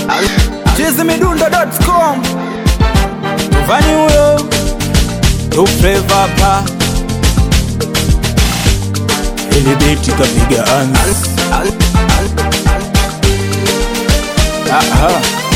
chizimidundo.com Tufani huyo tufrevapa ili biti kapiga anzi Aha.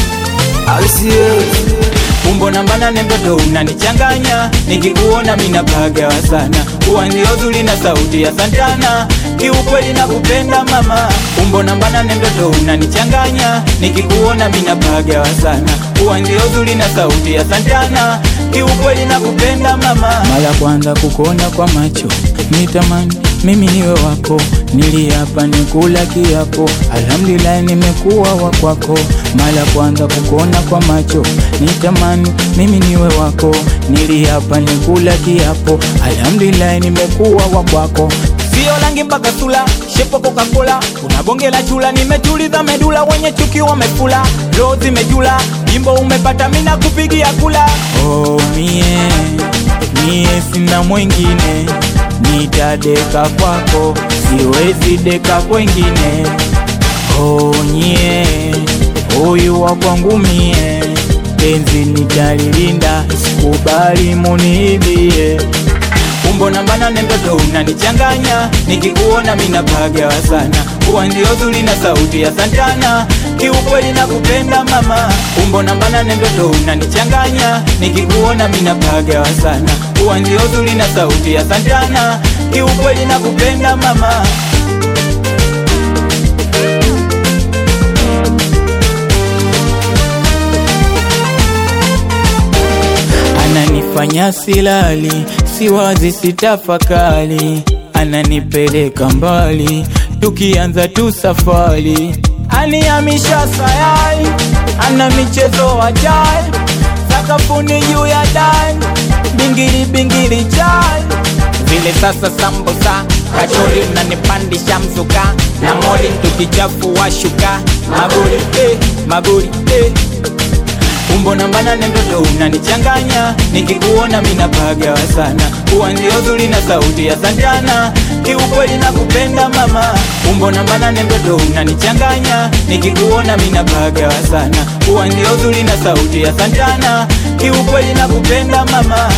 umbo namba nane mtoto unanichanganya nikikuona minapagawa sana uwa ndio zuri na sauti ya santana kiukweli na kupenda mama umbo namba nane mtoto unanichanganya nikikuona minapagawa sana uwa ndio zuri na sauti ya santana kiukweli na kupenda mama mara kwanza kukuona kwa macho nitamani mimi niwe wako niliapa nikula kiapo alhamdulillah nimekuwa wa kwako mara kwanza kukuona kwa macho nitamani mimi niwe wako niliapa nikula kiapo alhamdulillah nimekuwa wa kwako sio rangi mpaka sula shepo coca-cola unabongela chula nimetuliza medula wenye chuki wamefula roho zimejula jimbo umepata mina kupigia kula oh, mie mie sina mwengine nitadeka kwako siwezi deka kwengine onye huyu wa kwangu mie penzi nitalilinda sikubali muniibie umbo namba nane mtoto unanichanganya nikikuona minapagawa sana uwa ndio zuri na sauti ya santana kiukweli na kupenda mama umbo namba nane mtoto unanichanganya nikikuona minapagawa sana uwa ndio zuri na sauti ya santana kiukweli na kupenda mama ananifanya silali siwazi sitafakali ananipeleka mbali tukianza tu safari anihamisha sayari ana michezo ajai sakafuni juu ya dai bingiri bingiri jai vile sasa sambusa kachori unanipandisha mzuka na moli tukichafua shuka maguri eh, maguri eh. umbo namba nane mtoto unanichanganya nikikuona minapagawa sana uwa ndio zuri na sauti ya santana kiukweli na kupenda mama umbo namba nane mtoto unanichanganya nikikuona minapagawa sana uwa ndio zuri na sauti ya santana kiukweli na kupenda mama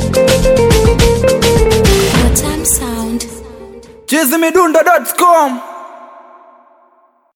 Your time sound. chizimidundo.com